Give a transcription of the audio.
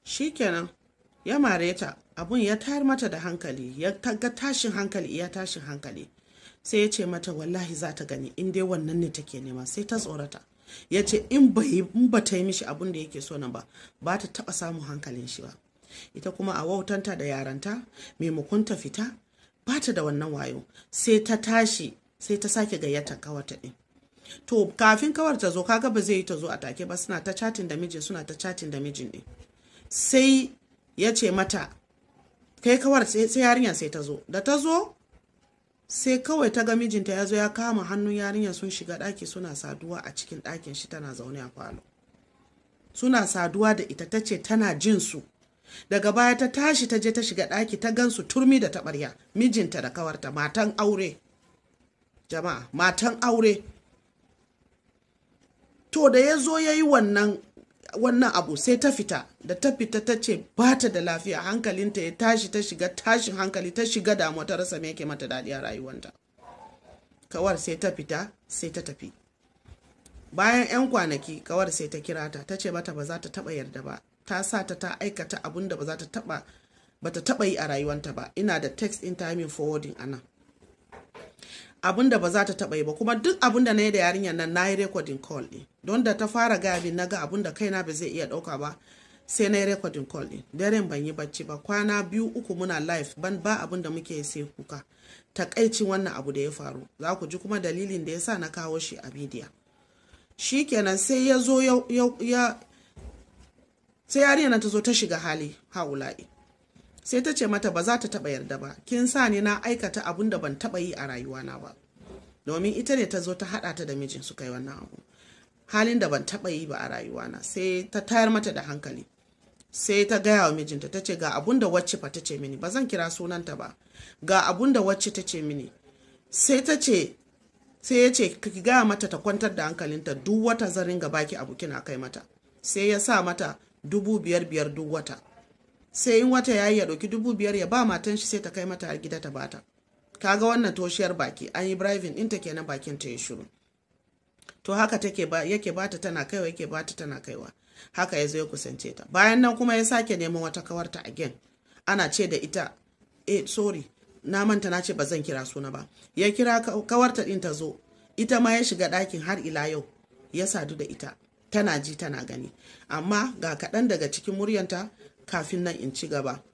shikenan ya mare ta abun ya tayar mata da hankali ya ga tashin hankali iya tashin hankali sai ya ce mata wallahi za ta gani in dai wannan ne take nema sai ta tsorata ya ce in ba ta yi mishi abun da yake so nan ba ba ta taba samun hankalin shi ba ita kuma a wautanta da yaranta maimakon ta fita ba ta da wannan wayo sai ta tashi sai ta sake gayyatar kawarta din to kafin kawar ta zo kaga ba zai yi ta zo a take ba suna ta chatin da mijin suna ta chatin da mijin din sai ya ce mata kai kawar sai yarinya sai ta zo da ta zo sai kawai ta ga mijinta ya zo ya kama hannun yarinya sun shiga ɗaki suna saduwa a cikin ɗakin shi tana zaune a falo suna saduwa da ita ta ce tana jin su daga baya ta tashi ta je ta shiga ɗaki ta gansu turmi da taɓarya mijinta da kawarta matan aure jama'a matan aure to da ya zo ya yi wannan wannan abu sai ta fita da ta fita ta ce ba ta da lafiya hankalinta ya tashi ta shiga tashin hankali ta shiga damuwa ta rasa me yake mata daɗi a rayuwanta kawar sai ta fita sai ta tafi bayan 'yan kwanaki kawar sai ta kira ta ta ce mata ba za ta taɓa yarda ba ta sa ta ta aikata abun da ba za ta taɓa ba ta taɓa yi a rayuwanta ba ina da text in timing forwarding anan abin da ba za ta taɓa yi ba kuma duk abin da na yi da yarinyar nan na yi recording call ɗin don da ta fara gaya min na ga abin da kaina ba zai iya ɗauka ba sai na yi recording call ɗin daren ban yi bacci ba kwana biyu uku muna live ban ba abin da muke sai kuka takaicin wannan abu da ya faru za ku ji kuma dalilin da ya sa na kawo shi a bidiyo shi kenan sai ya zo ya sai yarinyar ta zo ta shiga hali haula'i sai ta ce mata ba za ta taba yarda ba kin sa ni na aikata abun da ban taba yi a rayuwana ba domin ita ne ta zo ta hada ta da mijin su kai wannan abu halin da ban taba yi ba a rayuwana sai ta tayar mata da hankali sai ta gaya wa mijinta ta ce ga abun da wacce fa ta ce mini ba zan kira sunanta ba ga abun da wacce ta ce mini sai ta ce sai ya ce ki gaya mata ta kwantar da hankalinta duk wata zarin ga baki abu kina kai mata sai ya sa mata dubu biyar biyar duk wata sai in wata yayi ya ɗauki dubu biyar ya ba matan shi sai ta kai mata har gida ta bata kaga wannan toshiyar baki an yi bribing ɗinta kenan bakin ta ya shiru to haka take ba yake bata tana kaiwa yake bata tana kaiwa haka ya zo ya kusance ta bayan nan kuma ya sake neman wata kawarta again ana ce da ita eh sorry na manta na ce ba zan kira suna ba ya kira kawarta ɗin ta zo ita ma ya shiga ɗakin har ila yau ya sadu da ita tana ji tana gani amma ga kaɗan daga cikin muryanta kafin nan in ci gaba